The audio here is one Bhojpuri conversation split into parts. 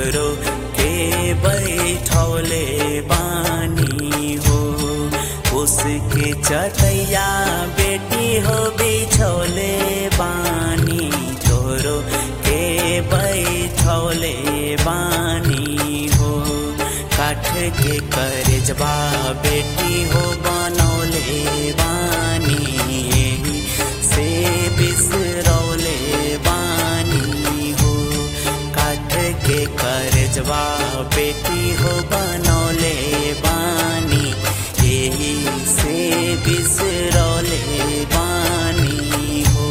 तोहरो के बैठौले बानी हो उसके चटैया बेटी हो बिछौले बानी तोहरो के बैठौले बानी हो काठ के करजबा बेटी हो बनौले बानी एही से बिसरौले बानी हो काठ के करजबा बेटी हो बनौले बानी एही से बिसरौले बानी हो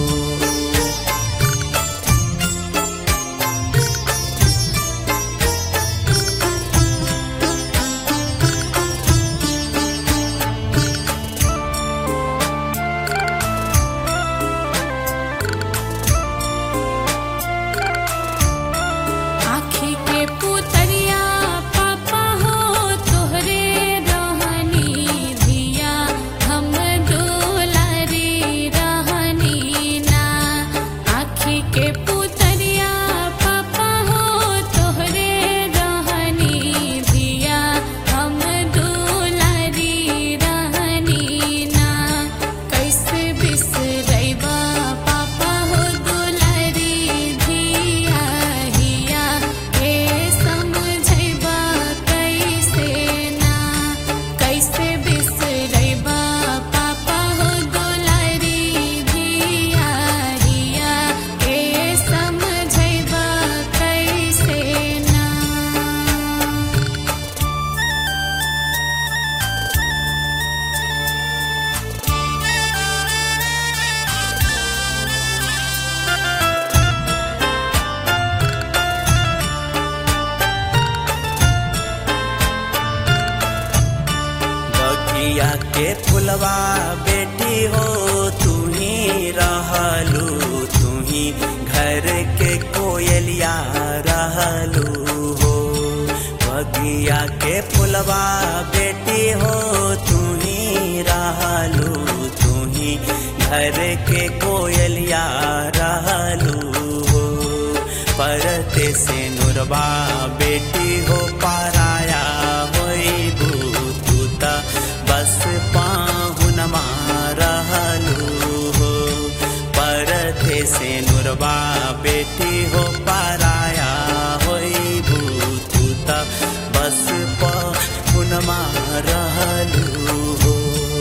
आँखी के पुतरिया पापा हो तोहरे रहनी धिया हम दुलारी रहनी ना आँखी के पुतरिया पापा हो तोहरे रहनी धिया हम दुलारी रहनी ना कैसे बिसरैबा पापा हो दुलारी धिया हिया के समझैबा कैसे ना कैसे बिसरैबा पापा हो दुलारी धिया हिया के समझैबा कैसे ना बगिया के फुलवा बेटी हो तू ही रहलू तू ही घर के कोयलिया रहलू हो बगिया के फुलवा बेटी हो तू ही रहलू तू ही घर के कोयलिया रहलू हो परते से नुरबा बेटी हो पाराया होइबू तू त बस पाहुनमा रहलू हो परते से नुरबा बेटी हो पाराया होइबू तू त बस पाहुनमा रहलू हो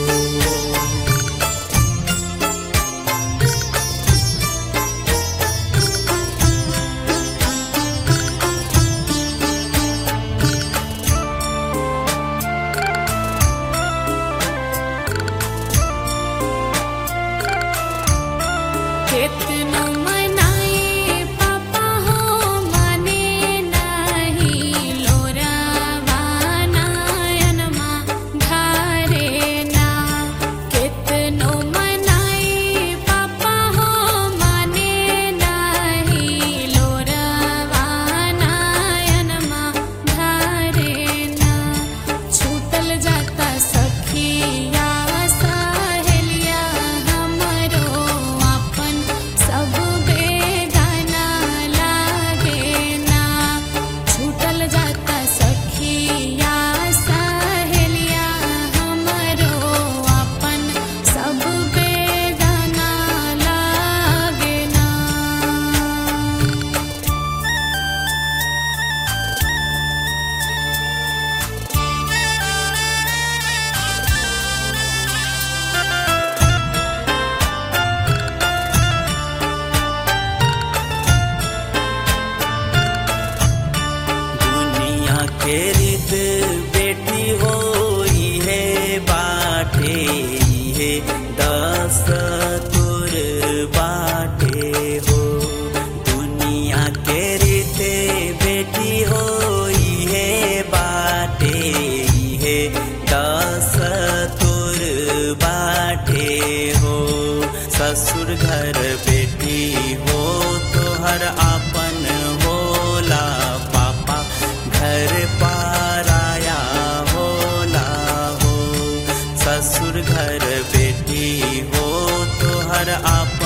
केतनो मनाए पापा हो माने नाही लोरा वानायनमा धारे ना केतनो मनाए पापा हो माने नाही लोरा वानायनमा धारे ना छूटल जाता सखिया सहेलिया हमरो अपन सब बेगाना लागे ना छूटल जाता सखिया सहेलिया हमरो अपन सब बेगाना लागे ना दुनिया के रित बेटी हो है बाटे है दस तुर बाटे हो दुनिया के रित बेटी हो है बाटे है दस तुर बाटे हो ससुर घर बेटी हो तोहर आपन होला पापा घर पाराया होला हो ससुर घर बेटी हो तोहर आप